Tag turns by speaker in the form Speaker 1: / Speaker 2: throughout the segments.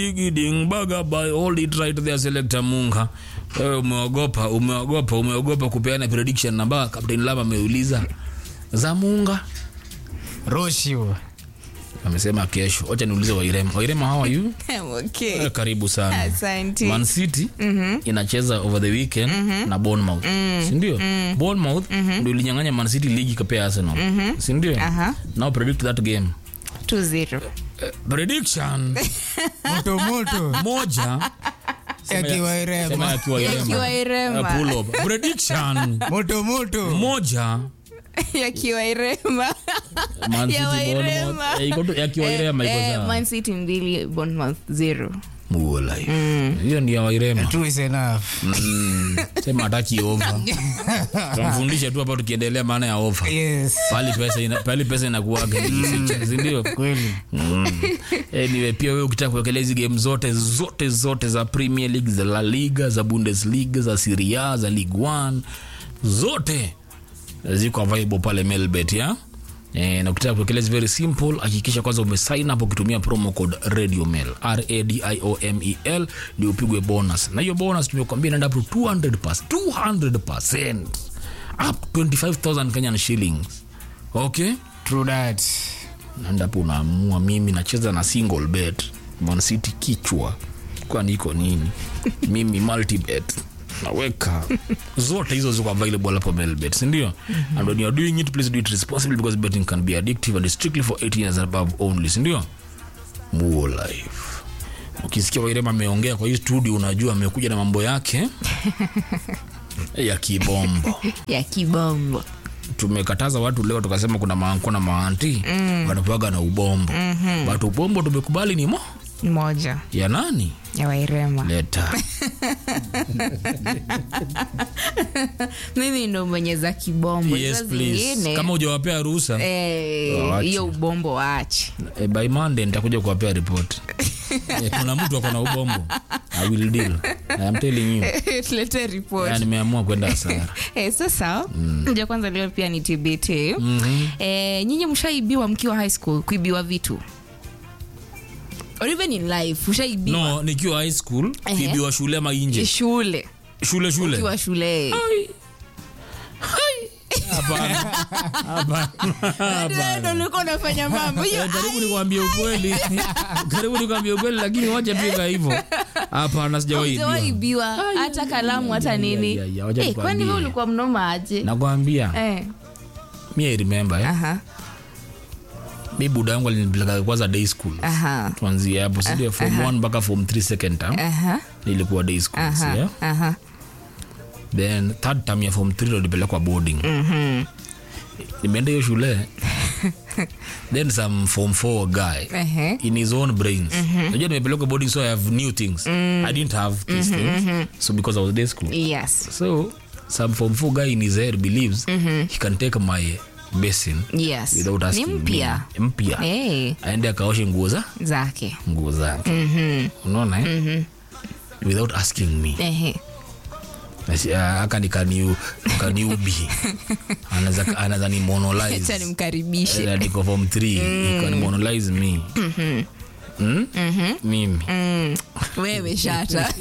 Speaker 1: Igiding baga by hold it right there selector Munga. Wewe umeogopa, umeogopa, umeogopa kupeana prediction namba Captain Lava ameuliza za Munga.
Speaker 2: Roshio.
Speaker 1: Amesema kesho. Acha niulize Wairema. Wairema how are you?
Speaker 3: I'm okay.
Speaker 1: Eh, Karibu sana.
Speaker 3: Asante.
Speaker 1: Man City inacheza over the weekend na Bournemouth. Si ndio? Bournemouth ndio ilinyang'anya Man City ligi kapea Arsenal. Si ndio?
Speaker 3: Aha.
Speaker 1: Now predict that game.
Speaker 3: 2-0.
Speaker 1: Eh, prediction
Speaker 2: Moto moto.
Speaker 1: moja
Speaker 2: Yakiwa
Speaker 1: sema
Speaker 2: irema.
Speaker 1: yakiwa
Speaker 3: Yakiwa
Speaker 1: Irema.
Speaker 3: Irema.
Speaker 1: Eh, pull up. Prediction
Speaker 2: Moto moto.
Speaker 1: moja
Speaker 3: Yakiwa Irema.
Speaker 1: Man City
Speaker 3: Ya
Speaker 1: Bournemouth.
Speaker 3: Wairema.
Speaker 1: Eh, iko tu- yakiwa Irema iko
Speaker 3: Eh,
Speaker 1: sawa.
Speaker 3: Man City mbili, Bournemouth zero.
Speaker 1: Muo life. Hiyo ndio ya Wairema.
Speaker 2: True is enough.
Speaker 1: Mm, Sema hataki over. Tumfundishe tu hapa tukiendelea maana ya over.
Speaker 2: Yes.
Speaker 1: Pali pesa ina, pali pesa inakuwaga si ndio?
Speaker 2: Kweli.
Speaker 1: Mm. Anyway, pia wewe ukitaka kuwekelea hizi game zote zote zote za Premier League za La Liga za Bundesliga za Serie A za Ligue 1 zote ziko available pale Melbet ya E, na ukitaka kuwekelea very simple, hakikisha kwanza umesign up ukitumia promo code Radio Mel R A D I O M E L ndio upigwe bonus, na hiyo bonus tumekwambia inaenda up to 200%, 200% up 25000 Kenyan shillings. Okay?
Speaker 2: True that.
Speaker 1: naendapo unaamua mimi nacheza na single bet Man City kichwa kwani iko nini mimi multi bet naweka zote hizo ziko available hapo melbet sindio and when you're doing it please do it responsibly because betting can be addictive and is strictly for 18 years and above only sindio muo life ukisikia wairema ameongea kwa hii studio unajua amekuja na mambo yake ya kibombo
Speaker 3: Ya kibombo.
Speaker 1: tumekataza watu leo tukasema kuna maanko na maanti mm. wanapaga na ubombo mm-hmm. but ubombo tumekubali ni mo
Speaker 3: Moja.
Speaker 1: ya nani
Speaker 3: Ya Wairema.
Speaker 1: leta
Speaker 3: Mimi ndo mwenye za kibombo.
Speaker 1: yes
Speaker 3: Hizo
Speaker 1: please
Speaker 3: zingine,
Speaker 1: kama ujawapea ruhusa
Speaker 3: eh,
Speaker 1: Waache.
Speaker 3: hiyo ubombo waache.
Speaker 1: eh, by monday nitakuja kuwapea ripoti eh, kuna mtu ako na ubombo i will deal i am telling you
Speaker 3: tulete report
Speaker 1: Ya, nimeamua kwenda hasara
Speaker 3: Eh, sasa ja kwanza leo pia ni tbt eh, nyinyi mshaibiwa mkiwa high school kuibiwa vitu or even in life ushaibiwa
Speaker 1: no nikiwa high school
Speaker 3: Ehe.
Speaker 1: kibiwa shule ama inje
Speaker 3: shule
Speaker 1: shule shule
Speaker 3: ukiwa shule
Speaker 1: Hapana. Hapana. Hapana.
Speaker 3: ndo ulikuwa unafanya mambo hiyo
Speaker 1: Eh, karibu nikwambie ukweli karibu nikwambie ukweli lakini wacha pika hivyo hapana sijawahi ibiwa.
Speaker 3: hujawaibiwa hata kalamu hata nini
Speaker 1: ya, ya, wacha
Speaker 3: Eh, kwani
Speaker 1: nikwambie.
Speaker 3: we ulikuwa mnoma aje
Speaker 1: nakwambia
Speaker 3: Eh,
Speaker 1: mi I remember eh.
Speaker 3: aha,
Speaker 1: mi buda yangu alinipeleka kwanza day school
Speaker 3: aha,
Speaker 1: tuanzie hapo sindio form 1 mpaka form 3 second term
Speaker 3: aha,
Speaker 1: nilikuwa day school
Speaker 3: aha,
Speaker 1: yeah?
Speaker 3: aha.
Speaker 1: then third term ya form 3 ndo nilipelekwa boarding
Speaker 3: Mhm.
Speaker 1: nimeenda hiyo shule then some form 4 guy
Speaker 3: Ehe.
Speaker 1: in his own brains najua nimepelekwa boarding so i have new things i didn't have these things so because i was day school
Speaker 3: yes
Speaker 1: so some form 4 guy in his head believes he can take my basin
Speaker 3: yes
Speaker 1: without
Speaker 3: ni
Speaker 1: asking
Speaker 3: mpya
Speaker 1: me. mpya
Speaker 3: Eh,
Speaker 1: aende akaoshe nguo za
Speaker 3: zake
Speaker 1: nguo zake unaona eh? without asking me
Speaker 3: Ehe.
Speaker 1: Nasi- ah, aka ni kaniu kaniubi Anaza- anaza ni
Speaker 3: acha
Speaker 1: monolize
Speaker 3: nimkaribishe
Speaker 1: Eh, niko form 3 mm. monolize me Mm? mimi
Speaker 3: Mm, wewe shata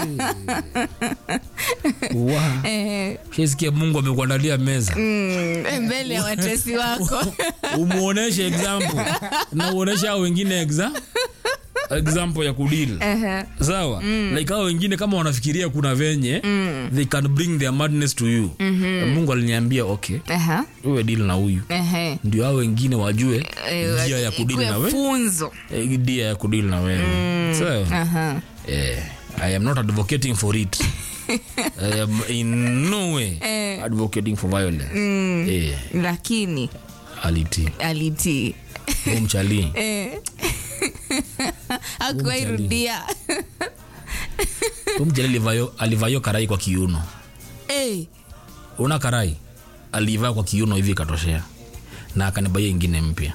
Speaker 1: Wa.
Speaker 3: Eh,
Speaker 1: shesikia mungu amekuandalia meza
Speaker 3: mm, mbele ya watesi wako
Speaker 1: umuoneshe example na uoneshe hao wengine exa example ya kudil
Speaker 3: Ehe.
Speaker 1: sawa like hao wengine kama wanafikiria kuna venye they can bring their madness to you mungu aliniambia okay
Speaker 3: Aha,
Speaker 1: uwe deal na huyu
Speaker 3: ehe.
Speaker 1: ndio hao wengine wajue
Speaker 3: Eh,
Speaker 1: njia ya kudili
Speaker 3: ikuwe
Speaker 1: na wewe
Speaker 3: funzo
Speaker 1: Eh, njia ya kudili na wewe sawa
Speaker 3: Aha.
Speaker 1: eh, i am not advocating for it I am in no way advocating for violence eh,
Speaker 3: lakini
Speaker 1: aliti
Speaker 3: alitii
Speaker 1: umchali
Speaker 3: Eh. akuwairudia
Speaker 1: umchali alivayo, alivayo karai kwa kiuno
Speaker 3: Eh,
Speaker 1: una karai alivaa kwa kiuno hivi ikatoshea na akanibaia ingine mpya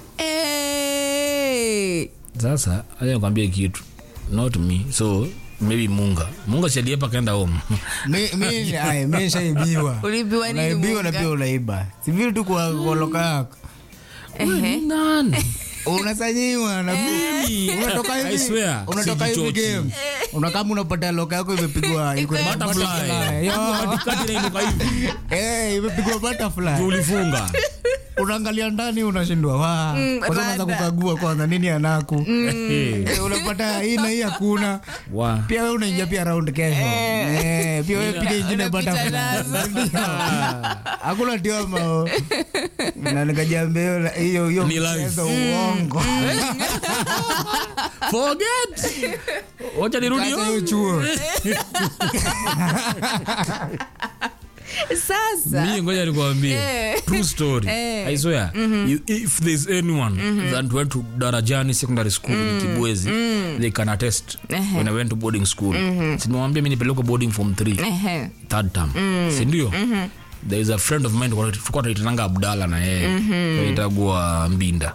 Speaker 3: eh.
Speaker 1: sasa acha nikwambie kitu not me so maybe munga munga sialiepa kaenda home
Speaker 2: Mi- mi- ai, mi nishaibiwa.
Speaker 3: Uliibiwa nini,
Speaker 2: Unaibiwa na
Speaker 3: Munga?
Speaker 2: pia unaiba sivili tu kwa koloka yako
Speaker 3: Ehe.
Speaker 1: nani
Speaker 2: unasanyiwa na
Speaker 1: Mimi.
Speaker 2: unatoka
Speaker 1: I
Speaker 2: hivi
Speaker 1: swear,
Speaker 2: unatoka hivi
Speaker 1: sijichochi.
Speaker 2: game unakama unapata loka yako imepigwa iko na
Speaker 1: Butterfly.
Speaker 2: butterfly. Yo.
Speaker 1: Katikati inainuka hivi.
Speaker 2: Eh, imepigwa butterfly
Speaker 1: Ulifunga.
Speaker 2: unaangalia ndani unashindwa wa kwanza unaanza
Speaker 3: rada.
Speaker 2: kukagua kwanza nini anaku
Speaker 1: Eh,
Speaker 2: Eh, unapata hii na hii hakuna
Speaker 1: wa.
Speaker 2: pia wewe unaingia pia round kesho Eh, pia wewe piga ingine
Speaker 3: Unapita
Speaker 2: butterfly
Speaker 3: nazo.
Speaker 2: Ndio. hakuna tioma na nikajiambia hiyo- hiyo hiyo
Speaker 1: Ni life.
Speaker 2: mchezo uongo
Speaker 1: Forget. Wacha nirudi
Speaker 2: Kacha hiyo
Speaker 1: home.
Speaker 2: chuo
Speaker 3: sasa
Speaker 1: mi ngoja nikwambie
Speaker 3: Eh.
Speaker 1: true story
Speaker 3: Eh.
Speaker 1: i swear you, if there's anyone that went to darajani secondary school in kibwezi they can attest
Speaker 3: Ehe.
Speaker 1: when i went to boarding school sinimwambia mi nipelekwa boarding form 3
Speaker 3: Ehe.
Speaker 1: third term sindio there is a friend of mine tulikuwa tunaitananga abdala na yeye itagua mbinda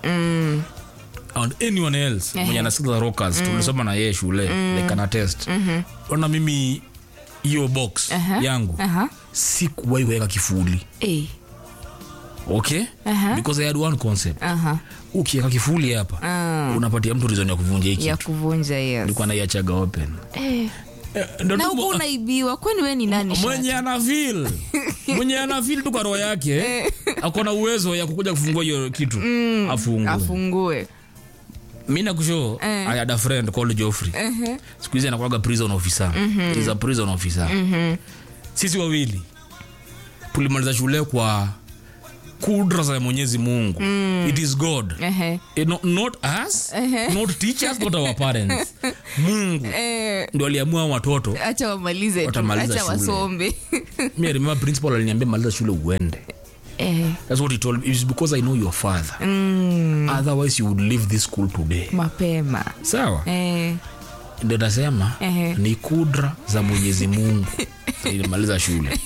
Speaker 1: and anyone else mwenye anasikiza rockers tulisoma na yeye shule they can attest ona mimi hiyo box yangu
Speaker 3: Aha.
Speaker 1: sikuwahi weka kifuli
Speaker 3: Eh.
Speaker 1: okay
Speaker 3: Aha.
Speaker 1: because i had one concept
Speaker 3: Aha.
Speaker 1: ukiweka kifuli hapa unapatia mtu reason ya kuvunja hiki
Speaker 3: ya kuvunja yes.
Speaker 1: nilikuwa naiachaga open
Speaker 3: Eh.
Speaker 1: Eh, ndo
Speaker 3: na
Speaker 1: tu-
Speaker 3: huku unaibiwa kwani we ni nani
Speaker 1: mwenye ana feel mwenye ana feel tu kwa roho yake akona uwezo ya kukuja kufungua hiyo kitu afungue
Speaker 3: afungue
Speaker 1: mi nakusho
Speaker 3: Eh.
Speaker 1: i had a friend called Geoffrey siku hizi anakuwaga prison officer is a prison officer sisi wawili tulimaliza shule kwa kudra za mwenyezi mungu it is god
Speaker 3: Ehe.
Speaker 1: Eh, no, not us not teachers not our parents mungu
Speaker 3: Eh,
Speaker 1: ndo aliamua hao watoto
Speaker 3: acha wamalize tu
Speaker 1: Watamaliza
Speaker 3: acha
Speaker 1: shule.
Speaker 3: wasombe
Speaker 1: mi I remember principal aliniambia maliza shule uende
Speaker 3: Eh,
Speaker 1: that's what he told me it's because i know your father otherwise you would leave this school today
Speaker 3: mapema
Speaker 1: sawa
Speaker 3: Eh,
Speaker 1: ndio nasema
Speaker 3: Ehe.
Speaker 1: ni kudra za mwenyezi mungu ilimaliza shule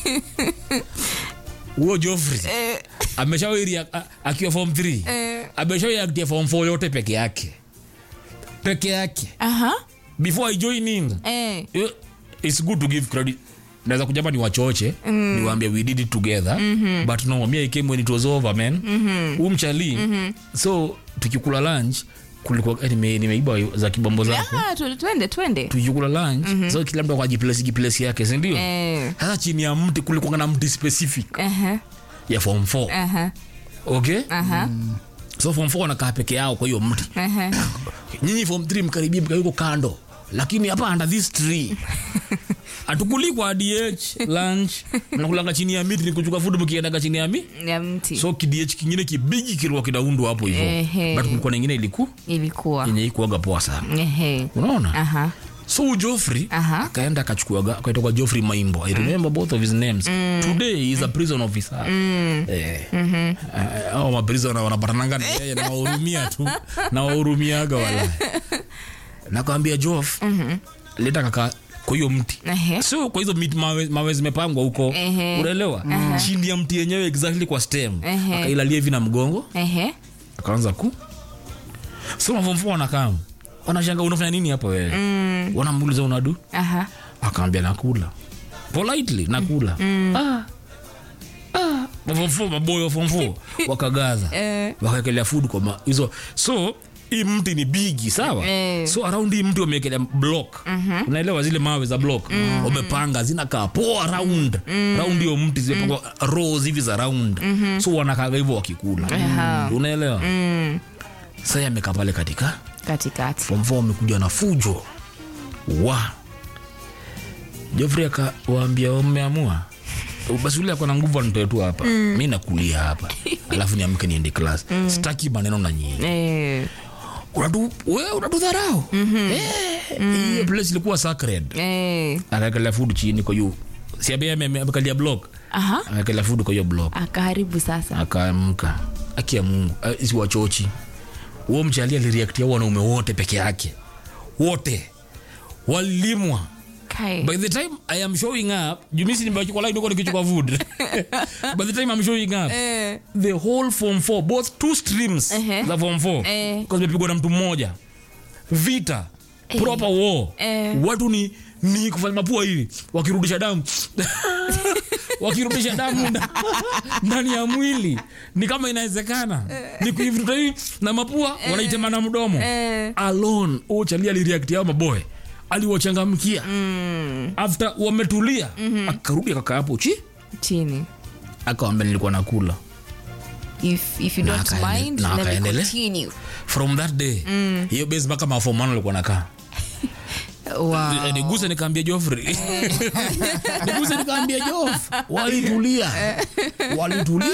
Speaker 1: huo joffrey
Speaker 3: eh,
Speaker 1: ameshawiri a- a- akiwa form 3
Speaker 3: Eh.
Speaker 1: ameshawiriaktia form 4 yote peke yake peke yake
Speaker 3: aha,
Speaker 1: before i join in
Speaker 3: eh,
Speaker 1: eh, it's good to give credit naweza kujamba ni wachoche mm. niwaambie we did it together mm-hmm. but no me i came when it was over man mm-hmm. umchali mm-hmm. so tukikula lunch kulikuwa eh, nime- nimeiba za kibombo zako
Speaker 3: Ah, tu- twende twende
Speaker 1: tukikula lunch mm-hmm. so kila mtu akwa jiplesi jiplesi yake sindio
Speaker 3: Eh,
Speaker 1: sasa chini ya mti kulikuwa na mti specific
Speaker 3: aha,
Speaker 1: ya form 4
Speaker 3: aha,
Speaker 1: okay
Speaker 3: aha,
Speaker 1: so form 4 wanakaa peke yao kwa hiyo mti
Speaker 3: aha.
Speaker 1: nyinyi form 3 mkaribia mkawiko kando lakini hapa under this tree hatukuli kwa dh lunch mnakulanga chini ya miti ni kuchuka food mkiendaga chini ya mi
Speaker 3: ya mti
Speaker 1: so kidh kingine kibigi kilikuwa kinaundwa hapo hivo
Speaker 3: Ehe.
Speaker 1: but kulikuwa na ingine iliku
Speaker 3: ilikuwa
Speaker 1: yenye ikuaga poa sana
Speaker 3: Ehe.
Speaker 1: unaona
Speaker 3: aha
Speaker 1: so joffrey
Speaker 3: Aha.
Speaker 1: akaenda akachukuaga akaitoka joffrey maimbo i remember both of his names today he is a prison officer eh, eh, hao maprison wanapatananga na yeye nawahurumia tu nawahurumiaga wala nakawambia joff leta kaka kwa hiyo mti
Speaker 3: Ehe.
Speaker 1: sio kwa hizo miti mawe, mawe zimepangwa huko
Speaker 3: Ehe.
Speaker 1: unaelewa chini ya mti yenyewe exactly kwa stem
Speaker 3: Ehe.
Speaker 1: akailalia hivi na mgongo
Speaker 3: Ehe.
Speaker 1: akaanza ku so mavomfo wanakam wanashanga unafanya nini hapa wewe mm. wanamuuliza unadu
Speaker 3: aha
Speaker 1: akaambia nakula politely nakula ah. Ah. mavomfo maboyo fomfo wakagaza
Speaker 3: Eh.
Speaker 1: wakaekelea food kwa ma- hizo so hii mti ni bigi sawa
Speaker 3: Eh.
Speaker 1: so around hii mti wameekelea block unaelewa zile mawe za block wamepanga zinakaa poa round round hiyo mti zimepangwa rows hivi za round so wanakaga hivyo wakikula
Speaker 3: Aha.
Speaker 1: unaelewa sasa amekaa pale katika
Speaker 3: katikati
Speaker 1: form four wamekuja na fujo wa Jeffrey akawaambia wameamua basi ule akona nguvu anitoe tu hapa mi nakulia hapa alafu niamke niende class sitaki maneno na nyinyi
Speaker 3: Eh,
Speaker 1: unatu we unatudharau Eh, hiyo place ilikuwa sacred
Speaker 3: eh,
Speaker 1: akaekelea food chini kwa hiyo siambia amekalia block
Speaker 3: aha
Speaker 1: akaekelea food kwa hiyo block
Speaker 3: akaharibu sasa
Speaker 1: akaamka aki ya mungu uh, si wachochi huo mchali aliriaktia wanaume wote peke yake wote walilimwa
Speaker 3: Kai.
Speaker 1: by the time i am showing up jumisi nimechukua line huko nikichukua food by the time i'm showing up
Speaker 3: Eh,
Speaker 1: the whole form 4 both two streams
Speaker 3: Ehe.
Speaker 1: za form 4
Speaker 3: Eh.
Speaker 1: because zimepigwa na mtu mmoja vita proper war
Speaker 3: Eh.
Speaker 1: watu ni ni kufanya mapua hivi wakirudisha damu wakirudisha damu nda- ndani ya mwili ni kama inawezekana ni kuivuta hivi na mapua wanaitema na mdomo
Speaker 3: Eh.
Speaker 1: alone uchali alireact yao maboy aliwachangamkia after wametulia akarudi akakaa hapo chi
Speaker 3: chini
Speaker 1: akawambia nilikuwa nakula
Speaker 3: if, if you
Speaker 1: Na
Speaker 3: don't
Speaker 1: akaende-
Speaker 3: mind
Speaker 1: na
Speaker 3: let me
Speaker 1: akaendelea.
Speaker 3: continue
Speaker 1: from that day hiyo base mpaka mafomano alikuwa nakaa
Speaker 3: wow.
Speaker 1: Eh, niguse nikaambia Joffrey niguse nikaambia Joff walitulia walitulia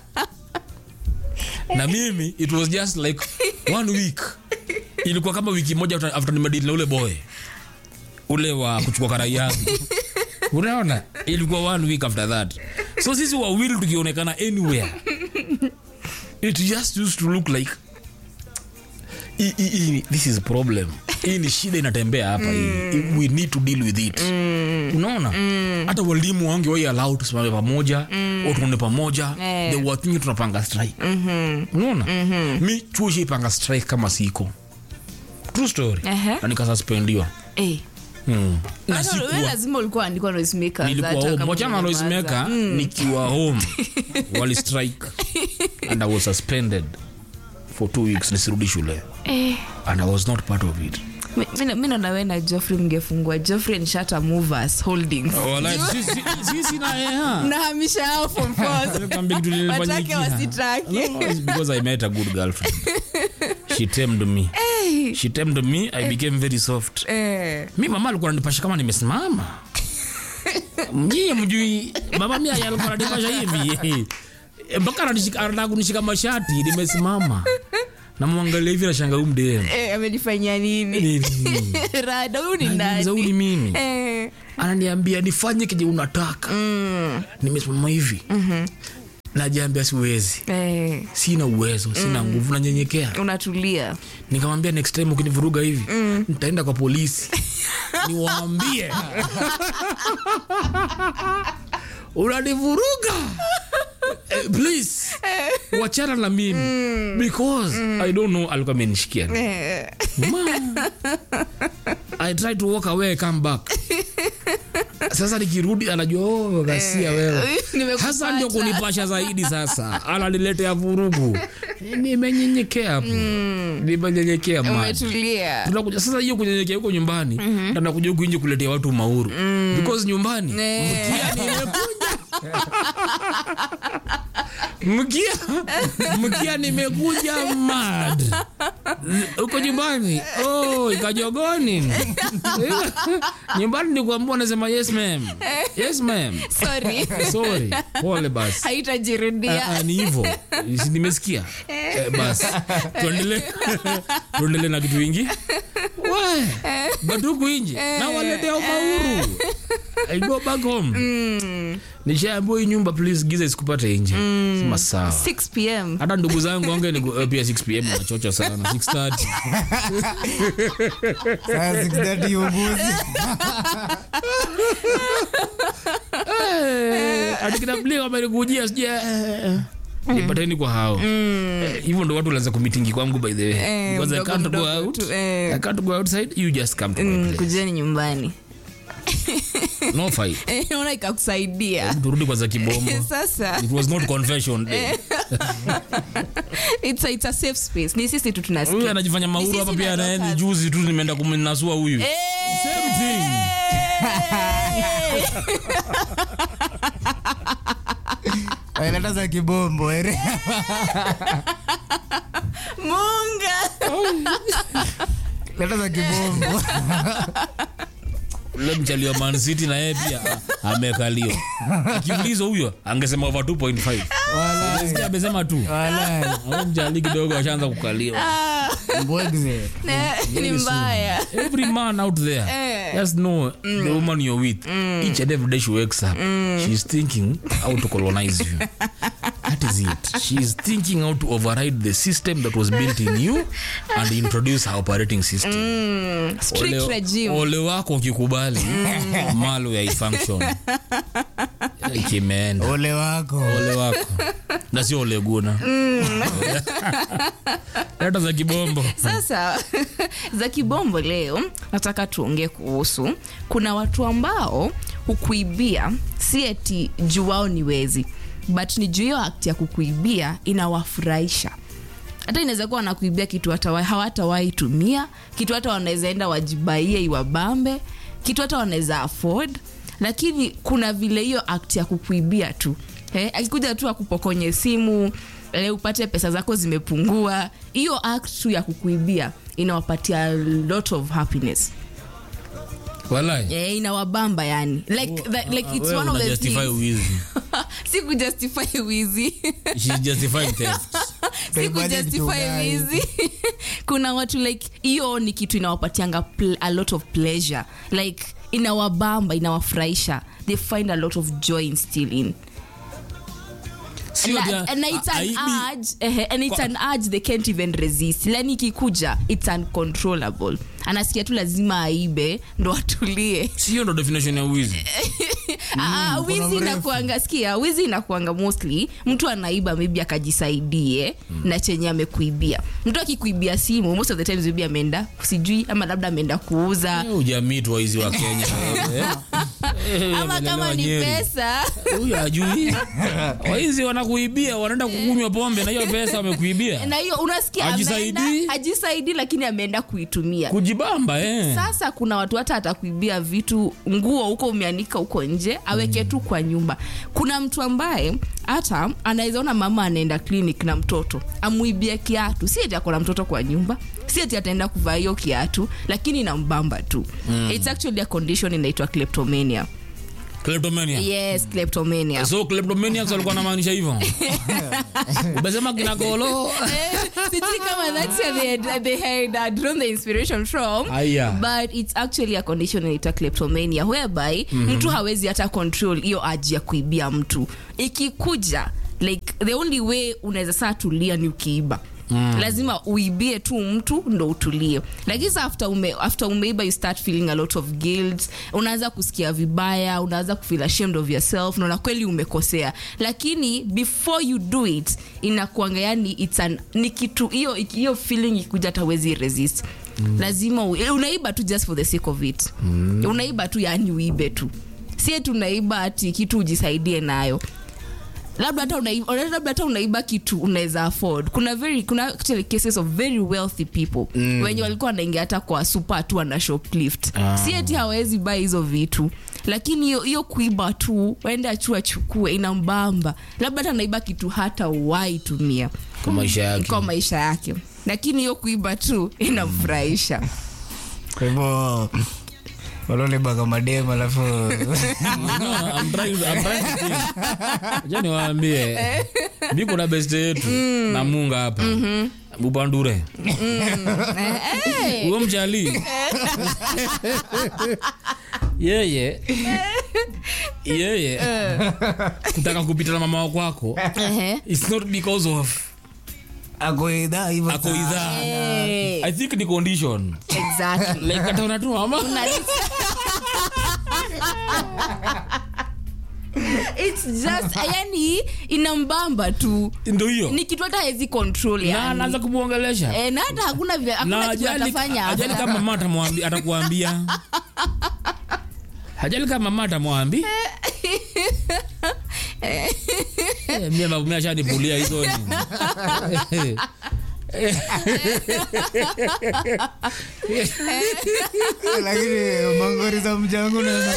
Speaker 1: na mimi it was just like one week ilikuwa kama wiki moja after, after nimedili na ule boy ule wa kuchukua karai yangu unaona ilikuwa one week after that so sisi wawili tukionekana anywhere it just used to look like I, I, I, this is problem hii ni shida inatembea hapa hii we need to deal with it unaona hata walimu wange wai allow tusimame pamoja mm. tuone pamoja
Speaker 3: Eh.
Speaker 1: they were thinking tunapanga strike unaona mi chuo shaipanga strike kama siko true story
Speaker 3: Ehe.
Speaker 1: na nikasaspendiwa
Speaker 3: Eh.
Speaker 1: mm. na
Speaker 3: Hata wewe
Speaker 1: sikuwa
Speaker 3: lazima ulikuwa andikwa noisemaker,
Speaker 1: nilikuwa
Speaker 3: hata
Speaker 1: home
Speaker 3: kama
Speaker 1: wachana na
Speaker 3: umenyamaza.
Speaker 1: loismeka nikiwa home wali strike and i was suspended for two weeks nisirudi shule
Speaker 3: Eh.
Speaker 1: and i was not part of it
Speaker 3: Mi- mi- mi naona we na joffrey mngefungua joffrey and shata movers holdings
Speaker 1: Walai, sisi- sisi na eha
Speaker 3: nahamisha yao from force.
Speaker 1: Nikwambia kitu
Speaker 3: watake
Speaker 1: nilifanyikia.
Speaker 3: wasitake
Speaker 1: No, it's because I met a good girlfriend. She tamed me. She tamed me, I became very soft.
Speaker 3: Eh.
Speaker 1: Mi mama alikuwa ananipasha kama nimesimama. Mjie mjui mama mi alikuwa ananipasha hivi. Eh, Mpaka ananishika anataka kunishika mashati nimesimama. Namwangalia hivi nashanga huyu mdemu.
Speaker 3: Eh, amenifanyia nini
Speaker 1: Nini?
Speaker 3: rada huyu ni
Speaker 1: Anajiuliza, huyu ni
Speaker 3: nani
Speaker 1: mimi.
Speaker 3: Eh.
Speaker 1: Ananiambia nifanye kije unataka. Nimesimama hivi. Najiambia siwezi.
Speaker 3: Eh.
Speaker 1: Sina uwezo, sina nguvu, nanyenyekea.
Speaker 3: unatulia
Speaker 1: nikamwambia next time ukinivuruga hivi nitaenda kwa polisi niwaambie unanivuruga eh, please wachana na mimi because i don't know alikuwa amenishikia nini.
Speaker 3: Eh.
Speaker 1: Ma. i try to walk away I come back sasa nikirudi anajua oh, ghasia wewe
Speaker 3: Nimekupata.
Speaker 1: hasa ndio kunipasha zaidi sasa ananiletea vurugu nimenyenyekea hapo nimenyenyekea maji
Speaker 3: umetulia
Speaker 1: tunakuja sasa hiyo kunyenyekea huko nyumbani mm nakuja huku nje kuletea watu mauru because nyumbani
Speaker 3: Eh.
Speaker 1: mkia nimekuja mkia mkia nimekuja mad huko nyumbani oh ikajogoni nyumbani nikuambua nasema yes ma'am yes ma'am
Speaker 3: sorry
Speaker 1: sorry pole basi
Speaker 3: haitajirudia
Speaker 1: Ah, ah, ni hivyo Si nimesikia eh, basi tuendelee tuendelee na kitu ingi we but huku nje na waletea mauru I go back home nishaambiwa hii nyumba please giza isikupate nje sema sawa
Speaker 3: 6 pm
Speaker 1: hata ndugu zangu wange ni eh, pia 6 pm nachocha sana 6:30
Speaker 2: Saa 6:30 ubuzi.
Speaker 1: Eh, atikitabilia kama ilikujia sija nipateni kwa hao Eh, hivyo ndo watu walianza kumitingi kwangu by the way
Speaker 3: Eh,
Speaker 1: because I
Speaker 3: mdogo
Speaker 1: can't go
Speaker 3: mdogo
Speaker 1: out
Speaker 3: tu, eh.
Speaker 1: I can't go outside you just come to my
Speaker 3: Mm,
Speaker 1: place
Speaker 3: kujeni nyumbani
Speaker 1: no fight
Speaker 3: Eh, naona ikakusaidia
Speaker 1: turudi kwa za kibombo
Speaker 3: sasa
Speaker 1: it was not confession day
Speaker 3: it's a, it's a safe space ni sisi tu
Speaker 1: huyu
Speaker 3: tunasikia
Speaker 1: anajifanya mauru
Speaker 3: Ni
Speaker 1: hapa
Speaker 3: sisi
Speaker 1: pia
Speaker 3: na
Speaker 1: naye ni
Speaker 3: Dorcas.
Speaker 1: juzi tu nimeenda kumnasua huyu
Speaker 3: Eh.
Speaker 1: same thing
Speaker 2: Waileta za kibombo ere.
Speaker 3: munga
Speaker 2: Leta za kibombo.
Speaker 1: ule mchalio Man City na yeye pia ah, amekaliwa akiulizwa huyo angesema over 2.5
Speaker 2: Walai.
Speaker 1: Unasikia amesema tu
Speaker 2: Walai.
Speaker 1: Huyo mjali kidogo ashaanza kukaliwa
Speaker 2: Mbwegze.
Speaker 3: Eh, ni mbaya
Speaker 1: every man out there
Speaker 3: Eh.
Speaker 1: just know the woman you're with each and every day she wakes up she's thinking how to colonize you that is it she's thinking how to override the system that was built in you and introduce her operating system
Speaker 3: strict
Speaker 1: ole,
Speaker 3: regime
Speaker 1: ole wako ukikubali malo ya function kimeenda
Speaker 2: Ole wako.
Speaker 1: ole wako na sio ole guna leta za kibombo
Speaker 3: sasa za kibombo leo nataka tuongee kuhusu kuna watu ambao hukuibia si eti juu wao ni wezi but ni juu hiyo act ya kukuibia inawafurahisha hata inaweza kuwa wanakuibia kitu hata wa- hawatawahi tumia kitu hata wanaweza enda wajibaie iwabambe kitu hata wanaweza afford lakini kuna vile hiyo act ya kukuibia tu eh, akikuja tu akupokonye simu eh, upate pesa zako zimepungua hiyo act tu ya kukuibia inawapatia a lot of happiness
Speaker 1: walai
Speaker 3: eh, inawabamba yani like, that, like it's
Speaker 1: Wewe
Speaker 3: one of the
Speaker 1: unajustify
Speaker 3: things
Speaker 1: wizi
Speaker 3: si kujustify wizi
Speaker 1: She's justifying theft
Speaker 3: si
Speaker 2: Utaibadi
Speaker 3: kujustify
Speaker 2: tudai.
Speaker 3: wizi kuna watu like hiyo ni kitu inawapatianga pl- a lot of pleasure like inawabamba inawafurahisha they find a lot of joy in stealing
Speaker 1: Sio
Speaker 3: Na-
Speaker 1: dia-
Speaker 3: and it's an
Speaker 1: aibi-
Speaker 3: urge, eh, and it's an urge they can't even resist lani ikikuja it's uncontrollable anasikia tu lazima aibe ndo atulie
Speaker 1: sio ndo definition ya wizi
Speaker 3: Ah, wizi
Speaker 2: mrefu.
Speaker 3: inakuanga sikia wizi inakuanga mostly mtu anaiba maybe akajisaidie na chenye amekuibia mtu akikuibia simu most of the times maybe ameenda sijui ama labda ameenda kuuza
Speaker 1: Eh, ujamii tu waizi wa kenya Eh, eh,
Speaker 3: ama kama
Speaker 1: wamelelewa
Speaker 3: ni
Speaker 1: Nyeri.
Speaker 3: pesa
Speaker 1: huyu ajui waizi wanakuibia wanaenda kukunywa pombe na hiyo pesa wamekuibia
Speaker 3: na hiyo unasikia
Speaker 1: Hajisaidii?
Speaker 3: ameenda hajisaidii lakini ameenda kuitumia
Speaker 1: kujibamba eh.
Speaker 3: sasa kuna watu hata atakuibia vitu nguo huko umeanika huko nje aweke tu kwa nyumba kuna mtu ambaye hata anaweza ona mama anaenda clinic na mtoto amuibie kiatu si eti ako na mtoto kwa nyumba si eti ataenda kuvaa hiyo kiatu lakini inambamba tu mm. its actually a condition inaitwa kleptomania
Speaker 1: Kleptomania.
Speaker 3: yes kleptomania
Speaker 1: so kleptomaniacs walikuwa namaanisha hivyo umesema kina golo
Speaker 3: sijui kama that's where they had, they had uh, drawn the inspiration from
Speaker 1: Aya.
Speaker 3: but it's actually a condition inaitwa kleptomania whereby mtu hawezi hata control hiyo aji ya kuibia mtu ikikuja like the only way unaweza saa tulia ni ukiiba Mm. lazima uibie tu mtu ndo utulie lakini sa after, ume, after umeiba you start feeling a lot of guilt unaanza kusikia vibaya unaanza kufeel ashamed of yourself naona kweli umekosea lakini before you do it inakuanga yani it's an, ni kitu hiyo hiyo feeling ikuja hatawezi resist mm. lazima u, eh, unaiba tu just for the sake of it mm. unaiba tu yani uibe tu sie tunaiba ati kitu ujisaidie nayo labda hata unaiba, labda hata unaiba kitu unaweza afford kuna very kuna actually cases of very wealthy people mm. wenye walikuwa wanaingia hata kwa super tu wana shoplift
Speaker 1: Ah.
Speaker 3: si eti hawezi buy hizo vitu lakini hiyo- hiyo kuiba tu waende chu achukue inambamba labda hata naiba kitu hata wai tumia
Speaker 1: kwa maisha yake
Speaker 3: kwa maisha yake lakini hiyo kuiba tu inamfurahisha
Speaker 2: kwa hivyo walolebaka madem alafu
Speaker 1: No, I'm trying- I'm trying to think. Acha niwaambie mi kuna beste yetu na munga hapa bupandure huyo mchali yeye yeye kutaka kupita na mama wakwako
Speaker 3: Ehe.
Speaker 1: it's not because of
Speaker 2: ako idhaa hivyo
Speaker 1: ako
Speaker 2: sana.
Speaker 1: idhaa
Speaker 3: Eh,
Speaker 1: i think ni condition
Speaker 3: exactly
Speaker 1: like ataona tu mama
Speaker 3: it's just yani inambamba tu
Speaker 1: ndo hiyo
Speaker 3: ni kitu hata hawezi control
Speaker 1: na
Speaker 3: yani.
Speaker 1: anaanza kumwongelesha
Speaker 3: Eh, na hata hakuna vile-
Speaker 1: na
Speaker 3: hakuna kitu
Speaker 1: ajali,
Speaker 3: atafanya
Speaker 1: ajali kama mama atamwambi- atakuambia ajali kama mama atamwambi Eh, mie babu mie ashanipulia hizo ni
Speaker 2: lakini mangori za mjangu naweza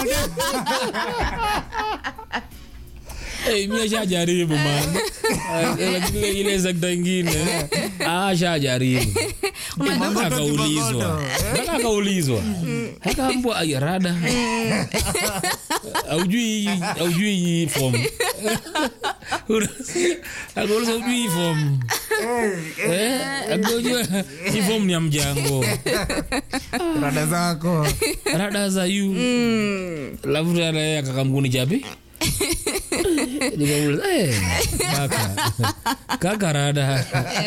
Speaker 1: Eh, mie shajaribu man Eh, lakini ile sekta ingine ah, shajaribu Eh, mpaka akaulizwa mpaka akaulizwa akaambwa "Ai, rada aujui aujui hii form akauliza ujui hii form Eh, akaujua hii form ni ya mjango
Speaker 2: rada zako
Speaker 1: rada za yu lafu anaye akakamguni chapi nikamuuliza eh, kaka kaka rada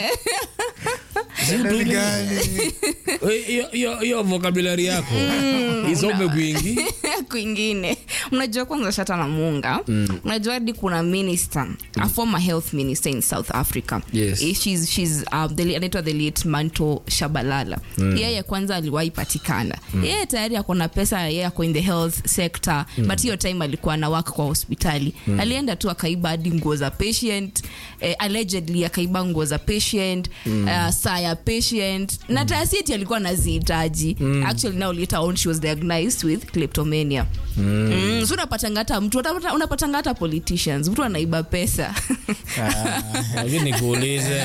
Speaker 1: Si
Speaker 2: Rada
Speaker 1: tu-
Speaker 2: gani?
Speaker 1: Eh, hiyo- hiyo- hiyo vocabulary yako isome kwingi
Speaker 3: kwingine unajua kwanza shata na munga mm. unajua hadi kuna minister a former health minister in south africa
Speaker 1: Yes.
Speaker 3: Eh, she's, she's, um, the, anaitwa the late manto shabalala mm. yeye kwanza aliwahi patikana mm. yeye tayari ako na pesa yeye ako in the health sector mm. but hiyo time alikuwa na waka kwa hospitali mm. alienda tu akaiba hadi nguo za patient eh, allegedly akaiba nguo za patient mm. uh, saa ya patient na taasiti alikuwa anazihitaji mm. actually now later on she was diagnosed with kleptomania mm. mm, so unapatanga hata mtu unapata- unapatanga hata politicians mtu anaiba pesa
Speaker 1: lakini nikuulize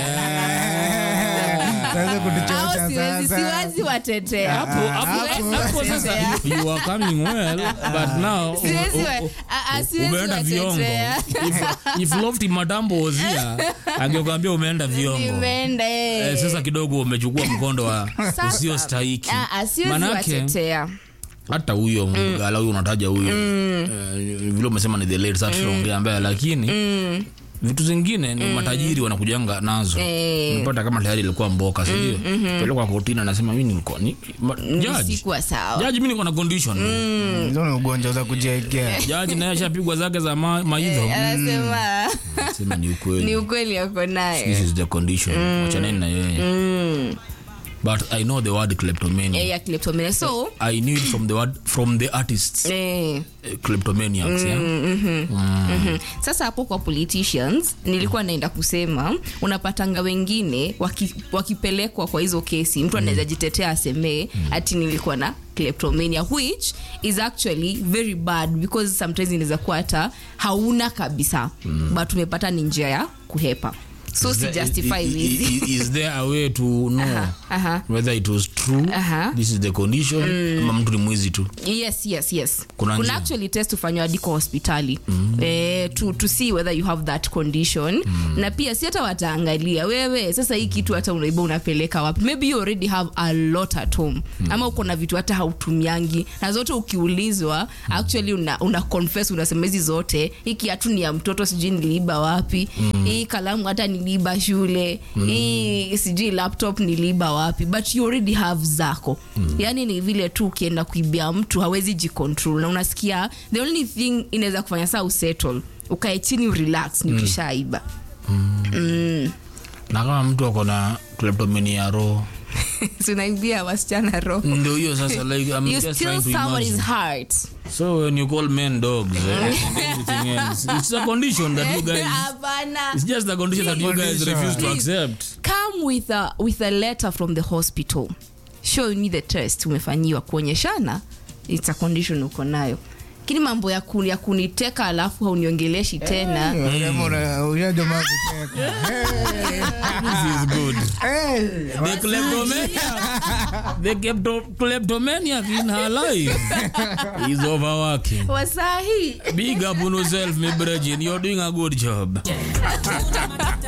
Speaker 2: Sasa
Speaker 3: au
Speaker 2: kutuchocha
Speaker 3: siwezi
Speaker 2: sasa.
Speaker 3: siwezi watetea
Speaker 1: hapo hapo
Speaker 3: Siwezi
Speaker 1: hapo sasa
Speaker 3: watetea.
Speaker 1: you are coming well but now u-
Speaker 3: Siwezi wa-
Speaker 1: u- u-
Speaker 3: ah, ah, siwezi
Speaker 1: umeenda viongo
Speaker 3: watetea.
Speaker 1: if, if lofty madambo was here angekwambia umeenda viongo
Speaker 3: Nimeenda, eh.
Speaker 1: Eh, sasa kidogo umechukua mkondo wa
Speaker 3: Sasa,
Speaker 1: usio stahiki
Speaker 3: ah, ah, siwezi
Speaker 1: manake
Speaker 3: watetea
Speaker 1: hata huyo mgala huyo unataja huyo eh, vile umesema ni the late sasa tunaongea mbaya lakini vitu zingine ni matajiri wanakujanga nazo
Speaker 3: Eh.
Speaker 1: unapata kama tayari ilikuwa mboka sindio pelekwa kotini anasema mi nilikuwa ni ma- judge
Speaker 3: sikuwa sawa
Speaker 1: jaji mi niko na condition
Speaker 2: Hizo ni ugonjwa za kujiekea
Speaker 1: jaji naye ashapigwa zake za ma- maidho
Speaker 3: anasema
Speaker 1: sema ni
Speaker 3: ni
Speaker 1: ukweli
Speaker 3: ukweli ako
Speaker 1: this
Speaker 3: naye
Speaker 1: is the condition wachaneni na yeye but i know the word kleptomania
Speaker 3: Eh, ya kleptomania so
Speaker 1: i knew it from the word from the artists
Speaker 3: eh,
Speaker 1: eh, kleptomaniacs yeah?
Speaker 3: mhm. sasa hapo kwa politicians nilikuwa naenda kusema unapatanga wengine waki, wakipelekwa kwa hizo kesi mtu anaweza jitetea asemee ati nilikuwa na kleptomania which is actually very bad because sometimes inaweza kuwa hata hauna kabisa but umepata ni njia ya kuhepa so
Speaker 1: Is
Speaker 3: si
Speaker 1: there-
Speaker 3: justify
Speaker 1: i- i-
Speaker 3: hizi
Speaker 1: i- is there a way to know
Speaker 3: aha.
Speaker 1: whether it was true
Speaker 3: Aha.
Speaker 1: this is the condition ama mtu ni mwizi tu
Speaker 3: yes yes yes
Speaker 1: Kuna
Speaker 3: kuna
Speaker 1: njia.
Speaker 3: actually test ufanywa hadi kwa hospitali mm. eh, to, to see whether you have that condition mm. na pia si hata wataangalia wewe sasa hii kitu hata unaiba unapeleka wapi maybe you already have a lot at home mm. ama uko na vitu hata hautumiangi na zote ukiulizwa mm. actually una, una confess unasema hizi zote hii kiatu ni ya mtoto sijui niliiba wapi mm. hii kalamu hata niliiba shule mm. hii sijui laptop niliiba wapi but you already have zako mm. yani ni vile tu ukienda kuibia mtu hawezi jicontrol na unasikia the only thing inaweza kufanya saa usettle ukae chini urelax ni ukishaiba
Speaker 1: na kama mtu ako na kleptomania ya roho
Speaker 3: tunaibia wasichana roho
Speaker 1: ndio hiyo sasa like I'm
Speaker 3: you
Speaker 1: just
Speaker 3: steal
Speaker 1: trying to
Speaker 3: somebody's
Speaker 1: imagine
Speaker 3: heart
Speaker 1: so when you call men dogs eh, and everything else it's a condition that you guys
Speaker 3: hapana
Speaker 1: it's just a condition that you guys
Speaker 2: Condition.
Speaker 1: refuse to
Speaker 3: Please.
Speaker 1: accept
Speaker 3: come with a, with a letter from the hospital show me the test umefanyiwa kuonyeshana it's a condition uko nayo lakini mambo ya, kuni, ya kuniteka alafu hauniongeleshi tena
Speaker 2: ushajoma kucheka
Speaker 1: this is good
Speaker 2: Eh,
Speaker 1: the kleptomaniac the klepto- kleptomaniac in her life is overworking
Speaker 3: wasahi
Speaker 1: big up on yourself my brethren you're doing a good job